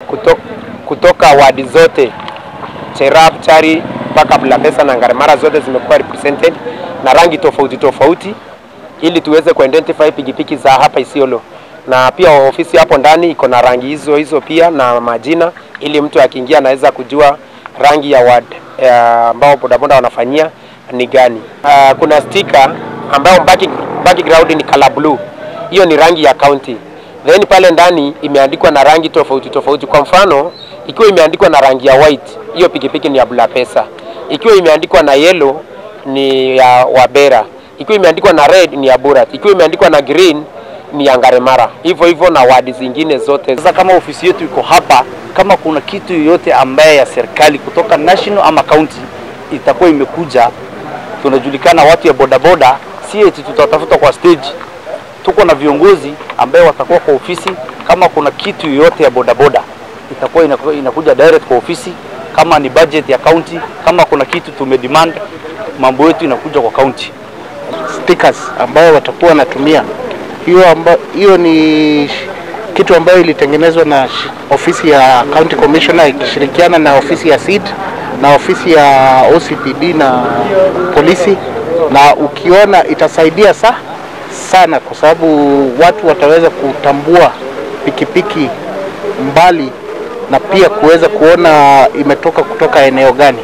kuto, kutoka wadi zote Cherab, Chari mpaka Bulapesa na Ngaremara zote zimekuwa represented na rangi tofauti tofauti, ili tuweze kuidentify pikipiki za hapa Isiolo, na pia ofisi hapo ndani iko na rangi hizo hizo pia na majina, ili mtu akiingia anaweza kujua rangi ya ward eh, ambao bodaboda wanafanyia ni gani. Uh, kuna sticker ambayo backing, background ni color blue, hiyo ni rangi ya county. Then pale ndani imeandikwa na rangi tofauti tofauti. Kwa mfano, ikiwa imeandikwa na rangi ya white, hiyo pikipiki ni ya Bulapesa. Ikiwa imeandikwa na yellow ni ya Wabera. Ikiwa imeandikwa na red ni ya Burat. Ikiwa imeandikwa na green ni ya Ngaremara. Hivyo hivyo na wadi zingine zote. Sasa kama ofisi yetu iko hapa, kama kuna kitu yoyote ambaye ya serikali kutoka national ama county itakuwa imekuja, tunajulikana watu ya bodaboda, si eti tutatafuta kwa stage. Tuko na viongozi ambaye watakuwa kwa ofisi. Kama kuna kitu yoyote ya bodaboda itakuwa inaku- inakuja direct kwa ofisi, kama ni budget ya county, kama kuna kitu tumedemand, mambo yetu inakuja kwa county. stickers ambayo watakuwa wanatumia. Hiyo amba, hiyo ni kitu ambayo ilitengenezwa na sh- ofisi ya County Commissioner ikishirikiana na ofisi ya SID na ofisi ya OCPD na polisi, na ukiona itasaidia sa, sana kwa sababu watu wataweza kutambua pikipiki mbali na pia kuweza kuona imetoka kutoka eneo gani.